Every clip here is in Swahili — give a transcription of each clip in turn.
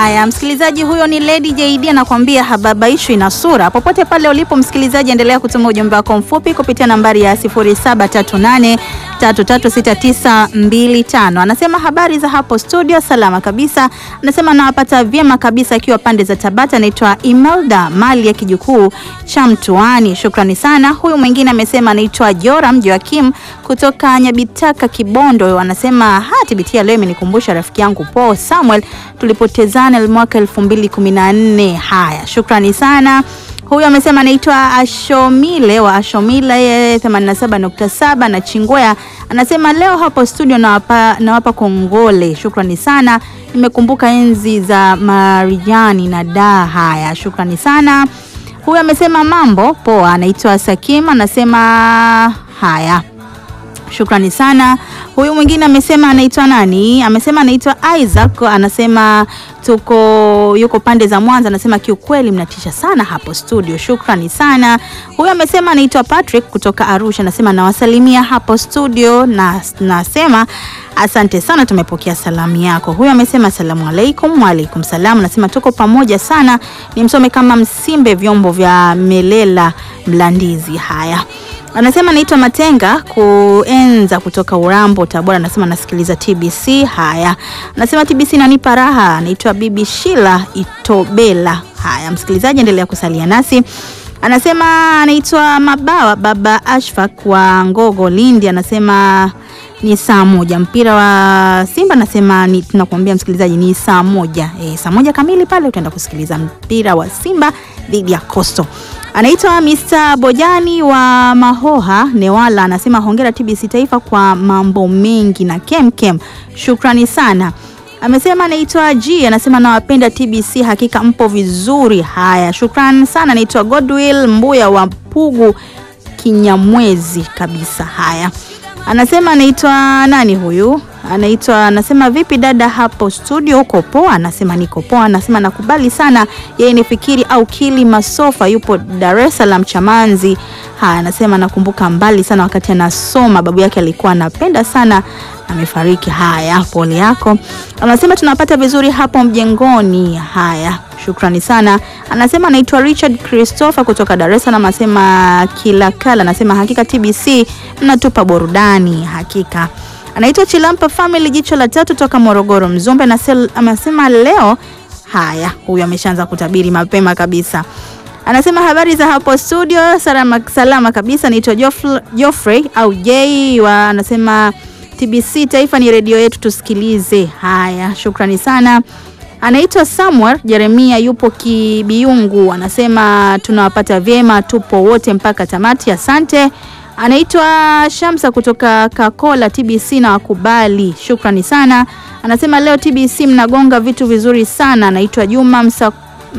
Haya, msikilizaji, huyo ni Lady JD anakuambia hababaishwi na sura. Popote pale ulipo msikilizaji, endelea kutuma ujumbe wako mfupi kupitia nambari ya 0738336925. Anasema habari za hapo studio, salama kabisa. Anasema nawapata vyema kabisa akiwa pande za Tabata. Anaitwa Imelda mali ya kijukuu cha Mtuani, shukrani sana. Huyu mwingine amesema anaitwa Joram Joakim kutoka Nyabitaka Kibondo. Anasema hatibitia leo imenikumbusha rafiki yangu Paul Samuel tulipotezana mwaka 2014. Haya, shukrani sana. Huyu amesema anaitwa Ashomile wa Ashomile yeye 87.7 na Chingwea. Anasema leo hapo studio nawapa, nawapa kongole, shukrani sana. Nimekumbuka enzi za Marijani na da. Haya, shukrani sana. Huyu amesema mambo poa, anaitwa Sakim, anasema haya Shukrani sana. Huyu mwingine amesema anaitwa nani? Amesema anaitwa Isaac, anasema tuko yuko pande za Mwanza, anasema kiukweli mnatisha sana hapo studio. Shukrani sana. Huyu amesema anaitwa Patrick kutoka Arusha, anasema nawasalimia hapo studio na nasema asante sana, tumepokea salamu yako. Huyu amesema asalamu alaikum. Waalaikum salam, anasema tuko pamoja sana, nimsome kama Msimbe vyombo vya Melela Mlandizi. Haya anasema naitwa Matenga kuenza kutoka Urambo Tabora, anasema nasikiliza TBC. Haya, anasema TBC nanipa raha. Anaitwa Bibi Shila Itobela. Haya, msikilizaji, endelea kusalia nasi. Anasema anaitwa Mabawa Baba Ashfaq wa Ngogo Lindi, anasema ni saa moja mpira wa Simba, anasema ni tunakuambia msikilizaji, ni saa moja e, saa moja kamili pale utaenda kusikiliza mpira wa Simba dhidi ya Coastal. Anaitwa Mr. Bojani wa Mahoha Newala, anasema hongera TBC Taifa kwa mambo mengi na kemkem, shukrani sana. Amesema anaitwa G, anasema nawapenda TBC, hakika mpo vizuri. Haya, shukrani sana. Anaitwa Godwill Mbuya wa Pugu Kinyamwezi kabisa. Haya, anasema anaitwa nani huyu? Anaitwa anasema vipi dada hapo studio, uko poa? Anasema niko poa. Anasema nakubali sana, yeye ni Fikiri au Kili Masofa, yupo Dar es Salaam Chamanzi. Haya, anasema nakumbuka mbali sana wakati anasoma, babu yake alikuwa anapenda sana, amefariki. Haya, pole yako. Anasema tunapata vizuri hapo mjengoni. Haya, shukrani sana. Anasema anaitwa Richard Christopher kutoka Dar es Salaam, anasema kila kala, anasema hakika TBC mnatupa burudani hakika anaitwa Chilampa Family jicho la tatu toka Morogoro Mzumbe, anasema leo. Haya, huyu ameshaanza kutabiri mapema kabisa. Anasema habari za hapo studio, salama, salama kabisa. Anaitwa Geoffrey au J wa, anasema TBC Taifa ni redio yetu, tusikilize. Haya, shukrani sana. Anaitwa Samuel Jeremia, yupo Kibiungu, anasema tunawapata vyema, tupo wote mpaka tamati, asante. Anaitwa Shamsa kutoka Kakola TBC na wakubali, shukrani sana. Anasema leo TBC mnagonga vitu vizuri sana. Anaitwa Juma Msa,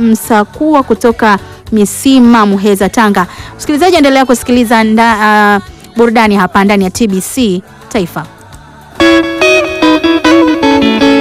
Msakua kutoka Misima, Muheza, Tanga. Msikilizaji, endelea kusikiliza nda, uh, burudani hapa ndani ya TBC Taifa.